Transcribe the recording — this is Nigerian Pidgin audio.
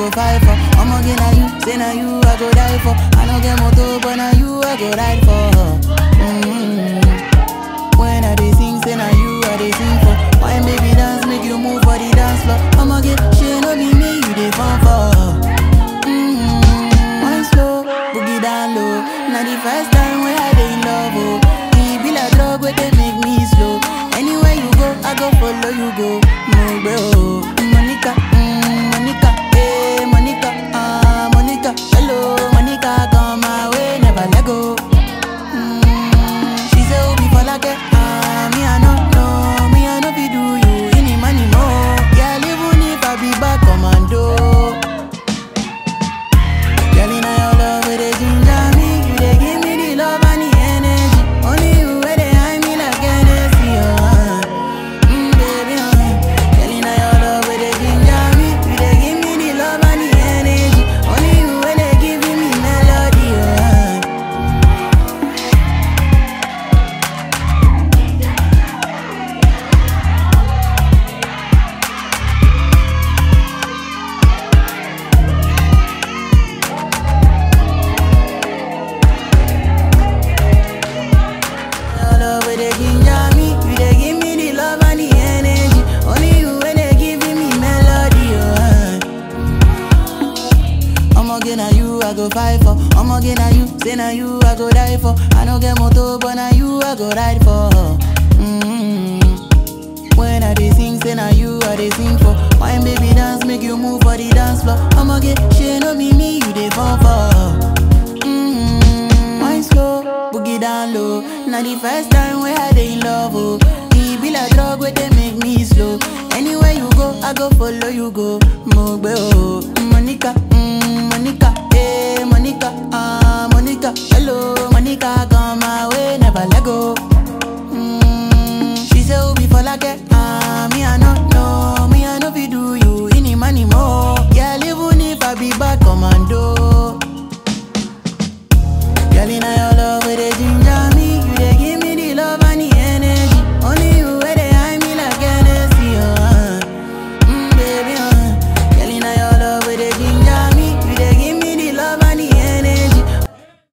go fight for. I'ma get na you, say na you I go die for. I no get motor, but na you I go ride for. Mm-hmm. When I dey sing, say na you I dey sing for. Why baby dance, make you move for the dance floor. I'ma get shit, no be me you dey fall for. Mm-hmm. One slow, boogie down low. Now the first time when I dey in love, oh. E be like drug where they make me slow. Anywhere you go, I go follow you go. No bro, Monica, mm, Monica, hey Monica, ah Monica, hello Monica, come my way, never let go. Mm, she say Obi for like ah me I no know, me I no be do you any money more. Yeah, even if I be back commando. Girl, inna your love where they ginger me, you dey give me the love and the energy. Only you where they hide me like Hennessy, oh. Mm, baby, oh. Girl, inna your love where they ginger me, you dey give me the love and the energy. Only you where they giving me melody, oh. Your love where they ginger me, you dey give me the love and the energy. Only you where they giving me melody, oh. I'ma get na you I go fight for. I'ma get na you, say na you I go die for. I no get motor, but na you I go ride for. Mm-hmm. When I dey sing, say na you I dey sing for. Wine baby dance, make you move for the dance floor. I'ma get shit, no be me you dey fall for. Mm-hmm. Wine slow, boogie down low. Now the first time when I dey in love, oh. E be like drug where they make me slow. Anywhere you go, I go follow you go. Mo gbe o.